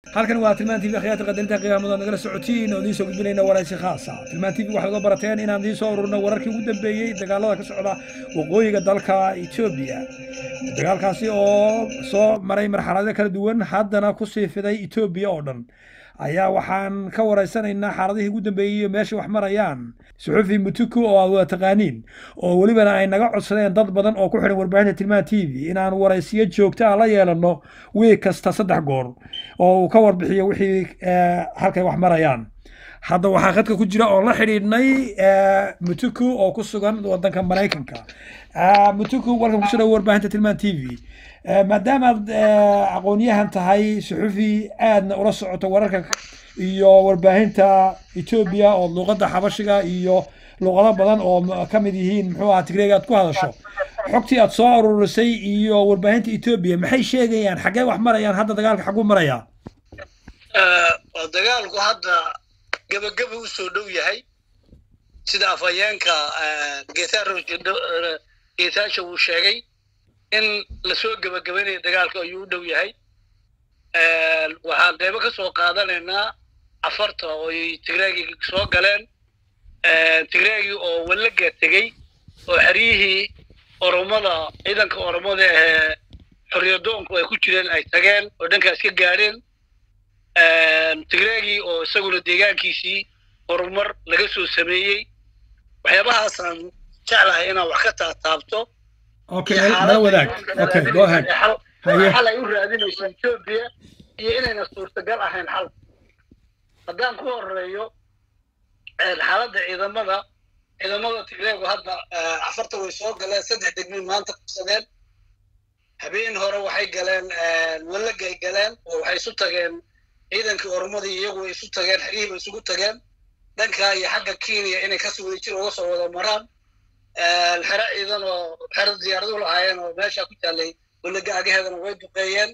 halkan waa tilmaan tv akhyaarta qadarinta qiyaamada nagala socotiin oo idiin soo gudbinayna waraysi khaasa tilmaan tv waxaad uga barateen inaan idiin soo ururno wararkii ugu dambeeyey dagaalada ka socda waqooyiga dalka etoobiya dagaalkaasi oo soo maray marxalado kala duwan haddana kusii fiday etoobiya oo dhan ayaa waxaan ka waraysanaynaa xaaladihii ugu dambeeyey iyo meesha wax marayaan suxufi mutuku oo aad wada taqaaniin oo welibana ay naga codsadeen dad badan oo ku xidhan warbaahinta tilmaan t v inaan waraysiyo joogta ah la yeelano wiig kasta saddex goor oo uu ka warbixiyo wixii halkay wax marayaan hadda waxaa khadka ku jira oo la xidhiidhnay mutuku oo ku sugan wadanka maraykanka mutuku walkan kusoo dhawo warbaahinta tilmaan t v maadaamaad aqoonyahan tahay suxufi aadna ula socoto wararka iyo warbaahinta etoobiya oo luuqadda xabashiga iyo luuqado badan oo ka mid yihiin muxuu ahaa tigreega aad ku hadasho xogtii aad soo aruurisay iyo warbaahinta etoobiya maxay sheegayaan xaggee wax marayaan hadda dagaalka xagguu marayaa dagaalku hadda gebageba u soo dhow yahay sida afhayeenka geetaasha uu sheegay in lasoo gebagabaynayo dagaalka ayuu u dhow yahay waxaan qeybo ka soo qaadanaynaa afarta oo ay tigreegii soo galeen tigreegii oo wallaga tegey oo xeryihii oromada ciidanka oromada ahee xorriyadoonku ay ku jireen ay tageen oo dhankaas ka gaadheen tigreegii oo isaguna deegaankiisii horumar laga soo sameeyey waxyaabahaasaan jeclahay inaan wax ka taataabto xal ay u raadinayso etoobiya iyo inayna suurtagal ahayn xal haddaan ku horeeyo xaaladda ciidamada ciidamada tigreegu hadda afarta way soo galeen saddex degmin maanta qabsadeen habeen hore waxay galeen wallagay galeen oo waxay isu tageen ciidankii oromadii iyagu way isu tageen xeryihii bay isugu tageen dhankaa iyo xagga kenya inay kasoo wada jir uga soo wada maraan xero ciidan oo xero diyaaradu lahaayeen oo meesha ku taallay wallaga agaheedana way duqeeyeen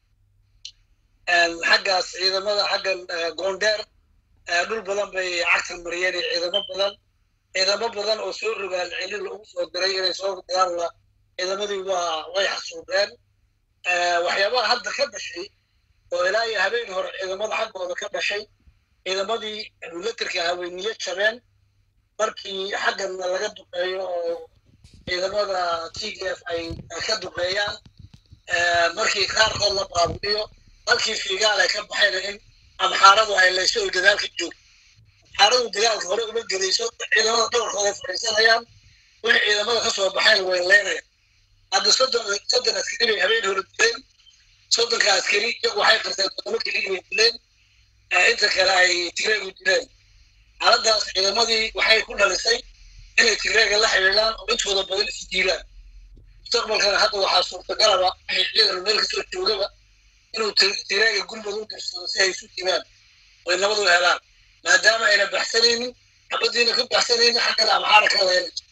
xaggaas ciidamada xaggan goondheer dhul badan bay cagtan mariyeen iyo ciidamo badan ciidamo badan oo soo rogaan celin lagu soo diray inay soo dagaalla ciidamadii waa way xasuubeen waxyaabaha hadda ka dhashay oo ilaa iyo habeen hore ciidamada xaggooda ka dhashay ciidamadii milatarka ahaa way niyo jabeen markii xagganna laga duqeeyo oo ciidamada t d f ay ka duqeeyaan markii qaarkood la baabi'iyo halkii fiigaal ay ka baxayna in amxaaradu ay layso oy dagaalka joogto amxaaradu dagaalka hore uma gelayso ciidamada dhabarkooda fadhiisanayaan wixii ciidamada ka soo baxayna way leynayaan hadda soddon soddon askari bay habeen hore dileen soddonka askari iyagu waxay qarteen toddoba keli inay dileen inta kale ay tigreegu dileen xaaladaas ciidamadii waxay ku dhalisay inay tigreega la xidhiidhaan oo intooda badan is diilaan mustaqbalkana hadda waxaa suurtagalaba wixii ciidan meel kasoo joogaba inuu tigreega gurmad u dirsado si ay isu dilaan oy nabad u helaan maadaama ayna baxsanaynin xabadiina ka baxsanaynin xaggana amxaara ka leynayso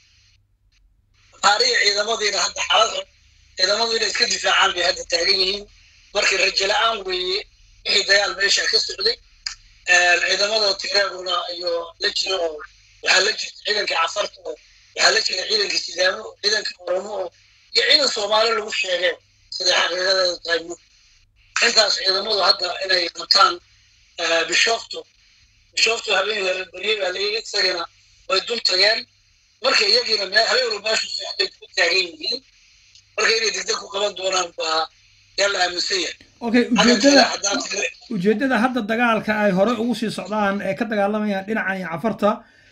amxaariya ciidamadiina hadda xaalad xun ciidamadu inay iska difaacaan bay hadda taagan yihiin markii rajo la-aan weeye wixii dagaal meesha ka socday ciidamada tigreeguna iyo la jiro oo waxaa la jirta ciidanka cafarta oo waxaa la jira ciidanka sidaamo oo ciidanka oromo oo iyo ciidan soomaali lagu sheegeen siday xaqiiqadeeda tahay mug intaas ciidamadu hadda inay qabtaan bishofto bishofto habeen hore berye baa layii isagana way dul tageen marka iyagiina habeenru meeshu socday ku taagan yihiin marka inay degdeg ku qaban doonaan baa yaa la aaminsan yahay okay ujeedada ujeedada hadda dagaalka ay hore ugu sii socdaan ee ka dagaalamayaan dhinacan iyo cafarta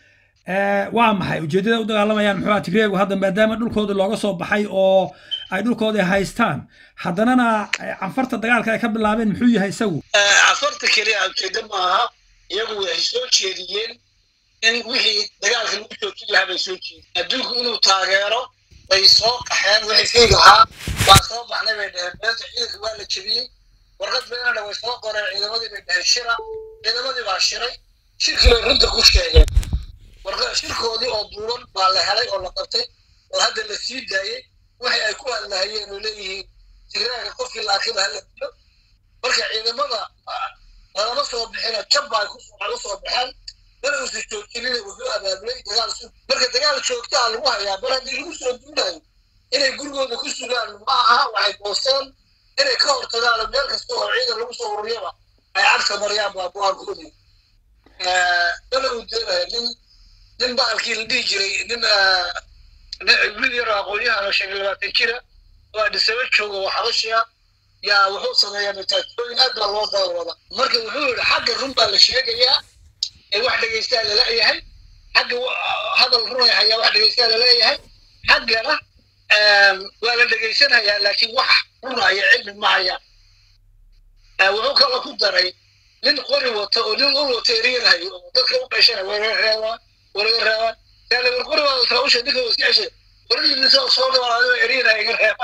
waa maxay ujeedada u dagaalamayaan muxuu tigreegu hadda maadaama dhulkooda looga soo baxay oo ay dhulkooda haystaan haddanana cafarta dagaalka ay ka bilaabeen muxuu yahay isagu cafarta keliya ujeedo maaha iyagu waxay soo jeediyeen in wixii dagaalka lagu joojin lahaa bay soo jeediyeen adduunku inuu taageero bay soo qaxeen waxay fiig lahaa waa soo baxnay bay dheheen beenta ciidanka waa la jebiyey warqad beenana way soo qoreen ciidamadii bay dheheen shira ciidamadii baa shiray shirkii bay runta ku sheegeen shirkoodii oo duuban baa la helay oo la qabtay oo hadda la sii daayey waxay ay ku hadlahayeen oo leeyihiin tigreega qofkii laakiba hala dilo marka ciidamada lalama soo bixina jabba ay u soo baxeen mana uusan joojinina wuxuu abaabulay dagaal sug marka dagaal joogtaa lagu hayaa mar haddii lagu soo duulayo inay gurigooda ku sugaan ma aha waxay goosteen inay ka hortagaan meel kasta oo ciidan lagu soo ururiyaba ay cagta mariyaan baa go-aankoodii dana uu deenaya nin nin baalkii la dhihi jiray nin wiil yar aqoon-yahan oo shan iyo labaatan jira oo adhisaba jooga oo xabashiya yaa wuxuu sameeyaa mataatooyin aad baa loo daalwada marka wuxuu yidhi xagga run baa la sheegayaa ee wax dhegaystaa laleeyahay xagga hadal runay hayaa wax dhegaystaa laleeyahay xaggana waa la dhegaysanayaa laakiin wax runaya cilmi ma hayaan wuxuu kaloo ku daray nin qori wata oo nin ul wata eriyanahayo oo dadka u qashana walaga reebaa walaga reebaa yaale war qori baa kala usha ninka iska ceshay warinisa soo dhawaado eriyanaya iga reeba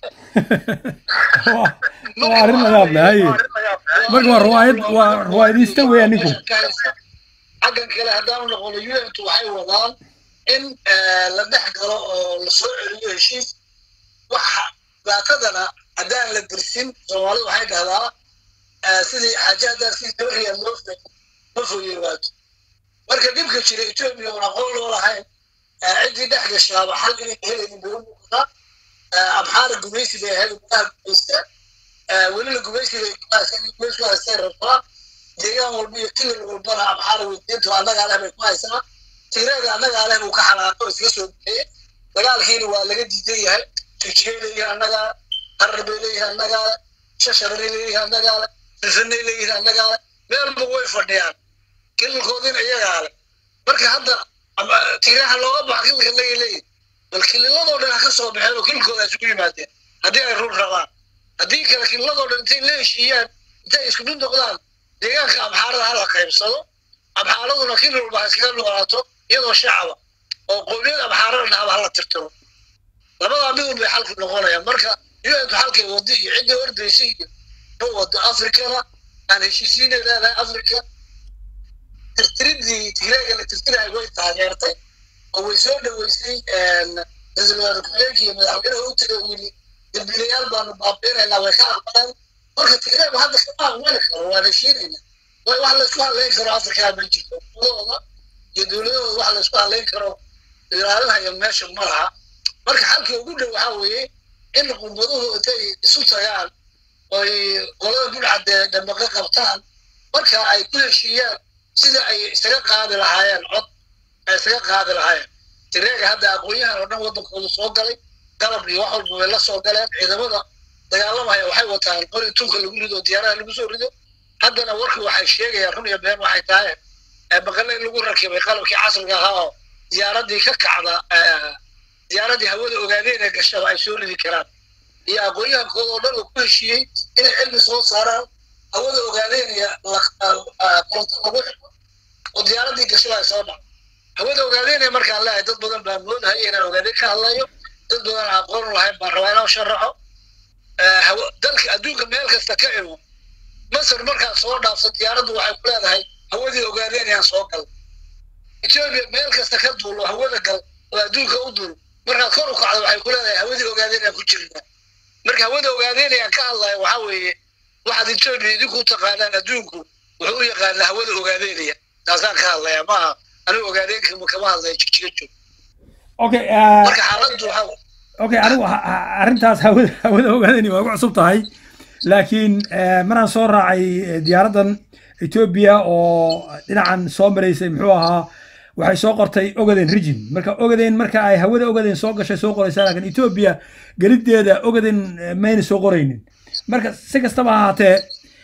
waa arrin layaab leh haye marka waa riwaayad waa riwaayadista weeyaan ninku xaggan kale haddaanu noqono untu waxay wadaan in la dhex galo oo la soo celiyo heshiis waxa daatadana haddaan la dirsin soomaalida waxay dhahdaa sidii xaaje haddaan si doriya loo ma fogeewaato marka dhibka jira etoobiya oon aqoon loo lahayn ciddii dhex gashaaba xal inay helaynin bay u muuqataa abxaara gumaysi bay ahayd gudaha gumaysta welina gumaysi bay gumaysi ku haystay rabtaa deegaan walba iyo kilil walbana abxaara weydiintu annagaa leh bay ku haysaa tigreeda annagaa leh buu ka xanaaqo iska soo bixiyey dagaalkiina waa laga diidan yahay jijigay leeyihin annagaa qarar bay leeyihin annagaa leh shasharay leeyihin annagaa leh rifanay leeyihin annagaa leh meelba way fadhiyaan kililkoodina iyagaa leh marka hadda tigreeha looga baxa kililka laga leeyihin bal kililadoo dhan ha ka soo baxeen oo kililkooda isugu yimaadeen haddii ay run rabaan haddii kale kililadoo dhan intay la heshiiyaan intay isku mid noqdaan deegaanka abxaarada hala qaybsado abxaaraduna kilil walba ha iskaga noolaato iyadoo shacaba oo qowmiyad abxaarada dhacba hala tirtiro labadaa midun bay xalku noqonayaan marka untu xalkay wadi iyo ciddii ordaysa iyo ma wado afrikana aan heshiisiinay leedahay afrika tirtiridii tigreega la tirtirahay way taageertay oo way soo dhoweysay ra-iisul wasaare ku-xigeenka iyo madaxweynaha u tagay yidhi dambiilayaal baanu baabiinaynaa way ka aqbaleen marka tigreegu hadda kama aqbali karo waan heshiinayna way wax laysku hadlayn karo afrikaa ma jirto dowladooda iyo dowladahooda wax laysku hadlayn karo ilaalinaya meesha ma laha marka xalkii ugu dhow waxaa weeye in qumbaduhu intay isu tagaan oy qolada budcadee dhambaqo qabtaan marka ay ku heshiiyaan sida ay isaga qaadi lahaayeen cod ay isaga qaadi lahaayeen tireega hadda aqoon-yahan oo dhan waddankooda soo galay galab iyo wax walba way la soo galeen ciidamada dagaalamaya waxay wataan qori tunka lagu rido diyaaraha lagu soo rido haddana warku waxay sheegayaan run iyo been waxay tahay maqale in lagu rakibay qalabkii casriga ahaa oo diyaaradii ka kacda diyaaradii hawada ogaadeen ee gashaba ay soo ridi karaan iyo aqoon-yahankooda oo dhan oo ku heshiiyey inay cilmi soo saaraan hawada ogaadeenaya koronto lagu xiro oo diyaaradii gashaba ay soo dhaco hawada ogaadeenaya markaan leeyahay dad badan baa moodahaya inaan ogaadeen ka hadlayo dad badan aan aqoon lahayn baan rabaa inaan sharaxo dalka adduunka meel kasta ka imo masar markaan soo dhaafso diyaaraddu waxay ku leedahay hawadii ogaadeenayaan soo gal etoobiya meel kasta ka duulo hawada gal oo adduunka u dul markaad kor u kacdo waxay ku leedahay hawadii ogaadeenayaan ku jirna marka hawada ogaadeenayaan ka hadlaya waxaa weeye waxaad etoobiya idinku taqaanaan adduunku wuxuu u yaqaanaa hawada ogaadeenaya taasaan ka hadlaya maaha anigu ogaadeenka kama hadlaya jigjiga joog okay marka xaaladdu waxaa okay anigu arrintaas hawada hawada ogaadani waa ugu cusub tahay laakiin maraan soo raacay diyaaraddan etoobiya oo dhinacan soo maraysay muxuu ahaa waxay soo qortay ogaden region marka ogaden marka ay hawada ogaden soo gashay soo qoraysaa laakiin etoobiya gelideeda ogaden mayna soo qoraynin marka si kastaba ha ahaatee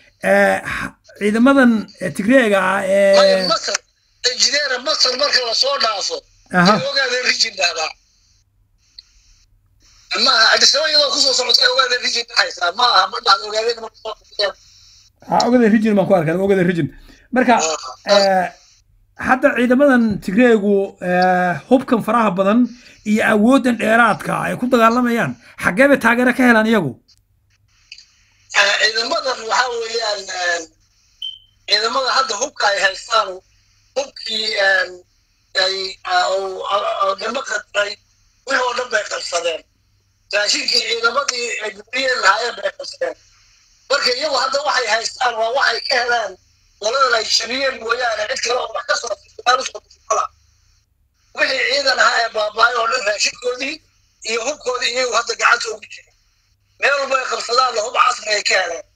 ciidamadan tigreega ah ee masar injineera masar marka lasoo dhaafo Aha. ogaadeen region dhahdaa maaha adisaba iyadoo kusoo socotay ogaadeen region dhahaysaa ma aha ma dhahda ogaadeen marka soo socotay ha ogaden region baan ku arkay ogaden region marka eh, hadda ciidamadan tigreegu eh, hubkan faraha badan iyo awooddan dheeraadka ay ku dagaalamayaan xaggee bay taageero ka helaan iyagu ciidamadan waxaa weeyaan ciidamada hadda hubka ay haystaan hubkii ay oo dama qadray wixii oo dhan bay qabsadeen raashinkii ciidamadii ay gudriyeen lahaayeen bay qabsadeen marka iyagu hadda waxay haystaan waa waxay ka helaan qoladan ay shabiyeen mooyaane cid kale oo wax ka soo fiisaal usoo fiisala wixii ciidan ahaa ee baaba'ay oo dhan raashinkoodii iyo hubkoodii iyagu hadda gacanta ugu jira meel walba ay qabsadaan hub casri ay ka heleen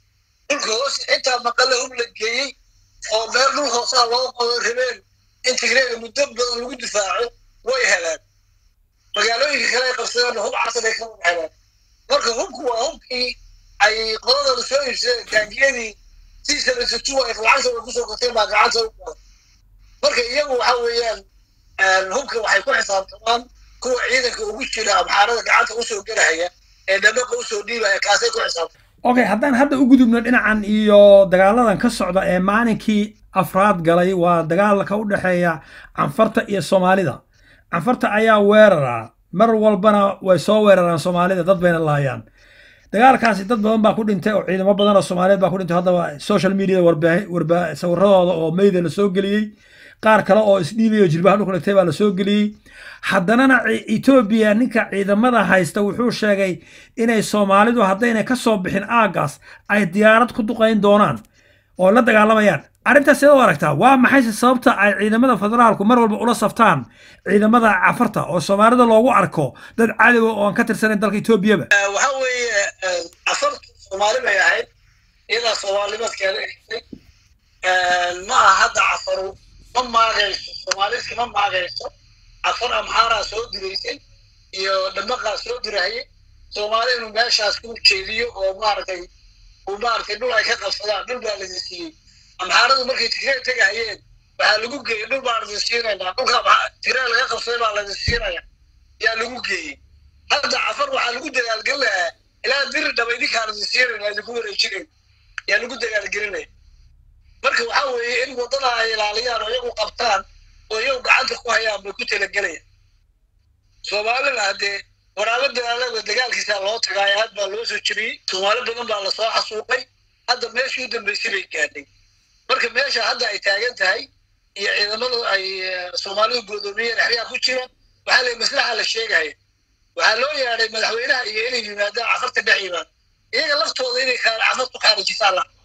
dhulka hoos xitaa maqale hub la geeyey oo meel dhul hoosaa loo qodo rabeen in tigreega muddo badan lagu difaaco way heleen magaalooyinka kale ay qabsadeen hub casar ay ka wada heleen marka hubku waa hubkii ay qodadana soo iibsadeen taangiyadii si sabasatu ay lacagta kusoo gateen baa gacanta u badan marka iyagu waxa weeyaan hubka waxay ku xisaabtamaan kuwa ciidanka ugu jira amxaarada gacanta usoo gelahaya ee dhabaqa usoo dhiibaya kaasay ku xisaabtamaan okay haddaan hadda u gudubno dhinacan iyo dagaaladan ka socda ee maalinkii afraad galay waa dagaalka u dhexeeya canfarta iyo soomaalida canfarta ayaa weerara mar walbana way soo weeraraan soomaalida dad bayna laayaan dagaalkaasi dad badan baa ku dhintay oo ciidamo badan oo soomaaliyeed baa ku dhintay haddaba social media warbaa sawiradooda oo meyda la soo geliyey qaar kale oo isdhiibayo jilbaha dhulka dhigtay baa la soo geliyey haddanana etoobiya ninka ciidamada haysta wuxuu sheegay inay soomaalidu haddayna ka soo bixin aagaas ay diyaarad ku duqayn doonaan oo la dagaalamayaan arrintaas sidoo aragtaa waa maxayse sababta ay ciidamada federaalku mar walba ula saftaan ciidamada cafarta oo soomaalida loogu arko dad cadowa oo aan ka tirsanayn dalka etoobiyaba waxa weeye cafartu soomaali bay ahayd iyadaa soomaalinimadkeeda egtay ma aha hadda cafaru ma maagayso soomaalidki ma maagayso cafar amxaaraa soo diraysay iyo dhamaqaa soo dirahayay soomaali inuu meeshaas ku jeediyo oo maaragtay uu maaragtay dhul ay ka qabsadaan dhul baa ladin siiyey amxaaradu markay tigree tegahayeen waxaa lagu geeyey dhul baa ladin siinaynaa dhulka tigree laga qabsaday baa ladin siinaya yaa lagu geeyey hadda cafar waxaa lagu dagaalgelinayaa ilaa diri dhaba idinkaa ladin siinayna idinku wareejinayn yaa lagu dagaalgelinaya marka waxaa weeye in waddada ay ilaaliyaan oo iyagu qabtaan oo iyagu gacanta ku hayaan bay ku talagelayaan soomaalina haddee waraabo dagaalada dagaalkiisa loo tagaayo aad baa loo soo jebiyey soomaali badan baa lasoo xasuuqay hadda meeshii u dambeysay bay gaadhay marka meesha hadda ay taagan tahay iyo ciidamadu ay soomaalidu goodoomiyeen exyaa ku jiraan waxaa la maslaxa la sheegaya waxaa loo yeedhay madaxweynaha iyo inay yimaadaan cafarta dhex yimaad iyaga laftooda inay cafartu khaarijisaan la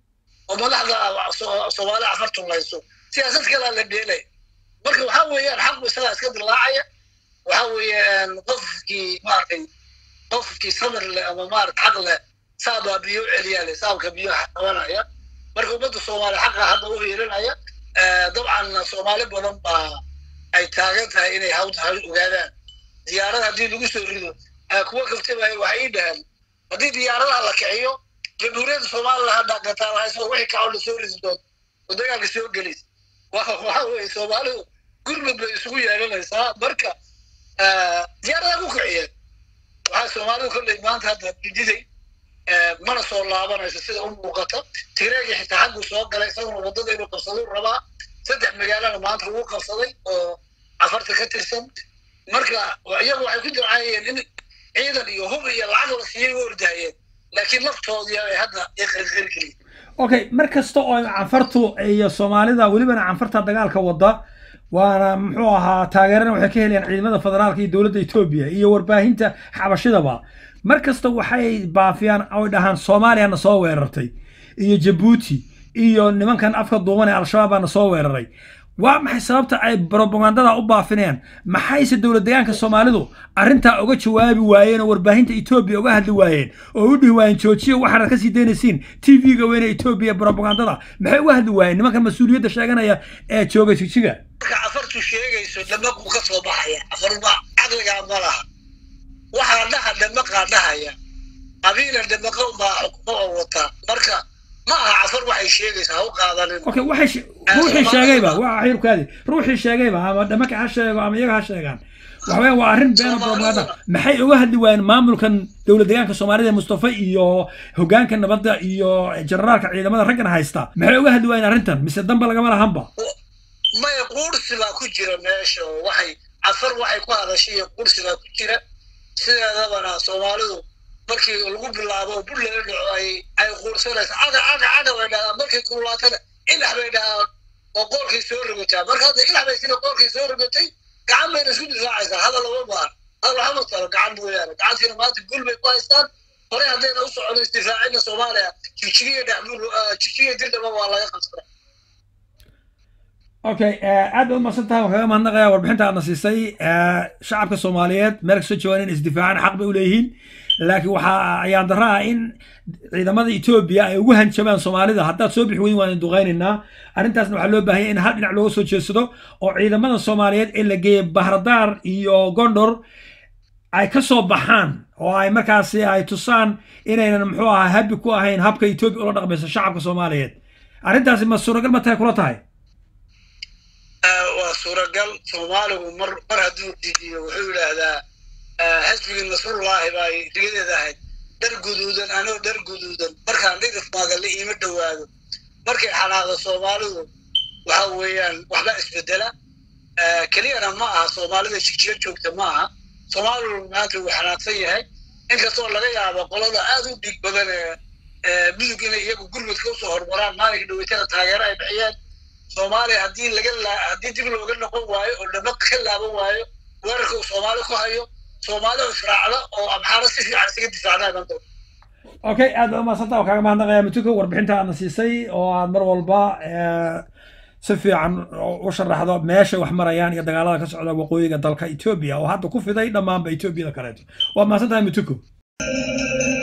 oo madaxda soomaali cafartu layso siyaasad kalaa la dheelaya marka waxaa weeyaan xaqu isagaa iska dilaacaya waxa weeyaan qofkii maaragtay qofkii samir leh ama maarata xaq leh saabaa biyo u celiyaa leh saabka biyaha qabanaya marka ummadda soomaaliya xaqa hadda u hiirinaya dabcan soomaali badan baa ay taagan tahay inay hawta hay ogaadaan diyaarada haddii lagu soo rido kuwa kaftabaya waxay ii dhahaan haddii diyaaradaha la kiciyo jamhuuriyadda soomaaliya hadda gataanhayso wixii kacoo la soo ridi doonto oo dagaalka soo gelaysa waxa weeye soomaalidu gurmud bay isugu yeelanaysaa marka diyaaradaha ku kiciyeen waxaa soomaalidu kolley maanta hadda dididay mana soo laabanayso sida u muuqata tigreegi xitaa xaggu soo galay isaguna waddada inuu qabsaduu rabaa saddex magaalana maanta lagu qabsaday oo cafarta ka tirsan marka iyagu waxay ku ducaayeen in ciidan iyo hub iyo lacag la siiyay u ordahayeen laakiin laftoodii ay hadda iqarqari geliyeen okay mar kasta oo canfartu iyo soomaalida welibana canfarta dagaalka wada waana muxuu ahaa taageerana waxay ka helayaan ciidamada federaalka iyo dowladda etoobiya iyo warbaahinta xabashidaba mar kasta waxay baafiyaan oy dhahaan soomaaliyana soo weerartay iyo jabuuti iyo nimankan afka duuban ee al-shabaab baana soo weeraray waa maxay sababta ay brobagandada u baafinayaan maxayse dowlad deegaanka soomaalidu arrintaa uga jawaabi waayeen oo warbaahinta etoobiya uga hadli waayeen oo u dhihi waayeen joojiya waxaanad kasii daynaysiin t v-ga weyne etoobiya brobagandada maxay uga hadli waayeen nimankan mas-uuliyadda sheeganaya ee jooga jijiga marka cafartu sheegayso dhamaquu ka soo baxaya cafarba caqligaa ma laha waxaa dhaha dhamaqaa dhahaya qabiila dhamaqa unbaa xukumo oo wataa marka ma aha cafar waxay sheegaysa ha u qaadanin okay waxay ruuxii sheegayba waa xirkaadi ruuxii sheegayba ama dhamaka ha sheego ama iyaga ha sheegaan waxaweye waa arrin beena propaganda maxay uga hadli waayeen maamulkan dowlad deegaanka soomaalida mustafa iyo hogaanka nabadda iyo generaalka ciidamada raggan haysta maxay uga hadli waayeen arrintan mise damba lagama lahanba maya quursi baa ku jira meesha oo waxay cafar waxay ku hadashay iyo quursi baa ku jira sideedabana soomaalidu markii lagu bilaabo bul laga dhaco ay ay quursanaysa caga caga caga bay dhahaan markay kululaatana ilax bay dhahaan oo qoolkay soo rogataa marka hadda ilax bay sina qoolkay soo rogatay gacan bayna isku difaacaysaa hadal lama baahan hadal waxama talo gacan mooyaane gacantiina maanta gul bay ku haystaan horey haddayna u socono isdifaacina soomaaliya jigjigiya dhexbul jigjigiya dirdhaba waa laga qabsada okay aad baad umaqsan tahay waan kaga mahadnaqayaa warbixinta aadna siisay shacabka soomaaliyeed meel kastoo joogaan in isdifaacaan xaq bay u leeyihiin laakiin waxaa ayaan darro ah in ciidamada etoobiya ay ugu hanjabaan soomaalida haddaad soo bixi weyn waan duqaynaynaa arrintaasna waxaa loo baahanya in hal dhinac looga soo jeedsado oo ciidamada soomaaliyeed ee la geeyey bahradaar iyo gondor ay ka soo baxaan oo ay markaasi ay tusaan inaynan muxuu ahaa habi ku ahayn habka etoobiya ula dhaqmayso shacabka soomaaliyeed arrintaasi ma suuragal ma tahay kula tahay waa suuragal soomaaligu mar mar hadduu diidiyo wuxuu yidhaahdaa xisbigii nasrullaahi baa rigadeeda ahayd dhar guduudan anoo dhar guduudan markaan dhidif maagalle iima dhowaado markay xanaaqdo soomaalidu waxa weeyaan waxba isbedela keliyana ma aha soomaalida jigjiga joogta ma aha soomaalidu maanta wuu xanaaqsan yahay inkastoo laga yaabo qolada aad u dhiig badan ee mudug inay iyagu gurmudka usoo hormaraan maalinka dhaweytana taageero ay bixiyeen soomaaliya haddii laga haddii dib looga noqon waayo oo dhamaq ka laaban waayo weerarka uu soomaali ku hayo soomaalihu israacda oo amxaaro si fiican isaga difaacdaa iman doonta okay aad baa umaadsantaa oo kaaga mahadnaqaya mituko warbixinta aadna siisay oo aad mar walba si fiican u sharaxdo meesha wax marayaan iyo dagaalada ka socda waqooyiga dalka etoobiya oo hadda ku fiday dhammaanba etoobiyada kaleeto waad mahadsantahay mituko